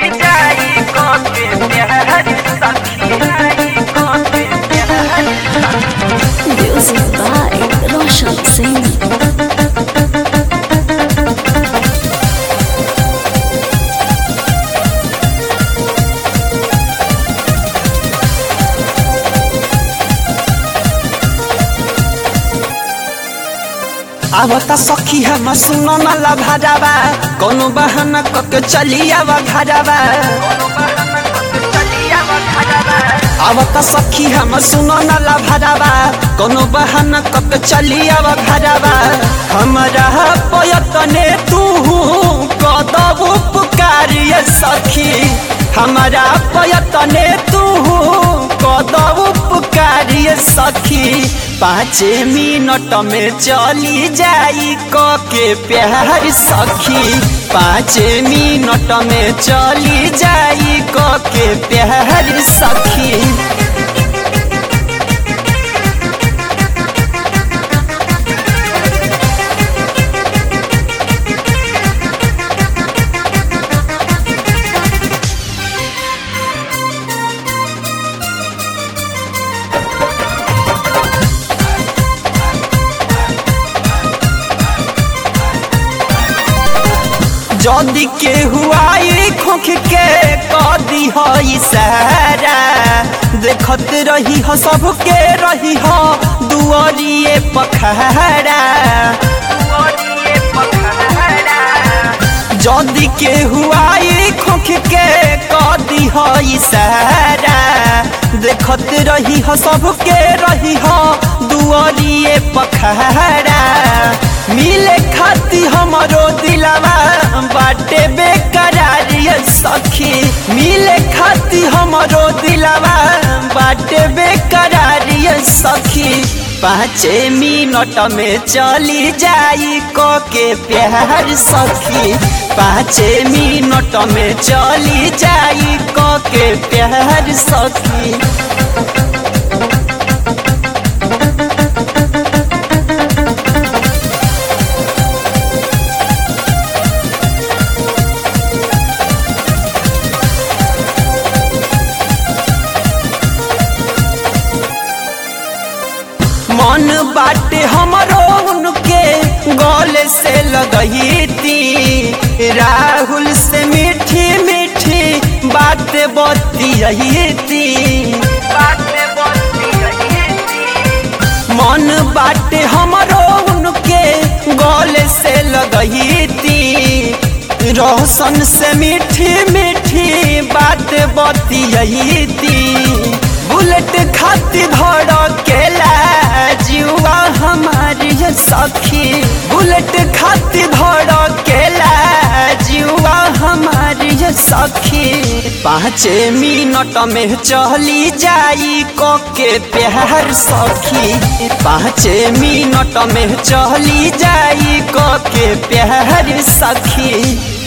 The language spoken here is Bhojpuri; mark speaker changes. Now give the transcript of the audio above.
Speaker 1: चली जाई के प्यार सखी के प्यार
Speaker 2: Music by Roshan Singh.
Speaker 3: आवता सखी हम सुनो न लभाजावा कोनो बहाना कके चली आवा घरावा आवता सखी हम सुनो न लभाजावा कोनो बहाना कके चली आवा घरावा हमरा पयतने तू कदब पुकारिय सखी हमरा पयतने तू कदब पुकारिय सखी पाँचे मिनट में चली जाई क के प्यार सखी पाँचे मिनट में चली जाई क के प्यार सखी जदी के हुआई खोख के कदी हो इशारा देखत रही हो सबके रही हो दुआरिए पखहरा जदी के हुआई खोख के कदी हो इशारा देखत रही हो सबके रही हो दुआरिए पखहरा मिले खाती हमरो दिलावा बाटे बेकरार ये सखी मिले खाती हमरो दिलावा बाटे बेकरार ये सखी पाँचे मिनट में चली जाई क के प्यार सखी पाँचे मिनट में चली जाई क के प्यार सखी मन बाटे हमरो उनके गले से लगई थी राहुल से मीठी मीठी बात बतियई थी मन बाटे हमरो उनके गले से लगई थी रोशन से मीठी मीठी बात बतियई थी बुलेट खाती धड़केला जुआ हमारी ये सखी बुलेट खाती धड़केला जुआ हमारी ये सखी पाँचे मिनट में चली जाई क के प्यार सखी पाँचे मिनट में चली जाई क के प्यार सखी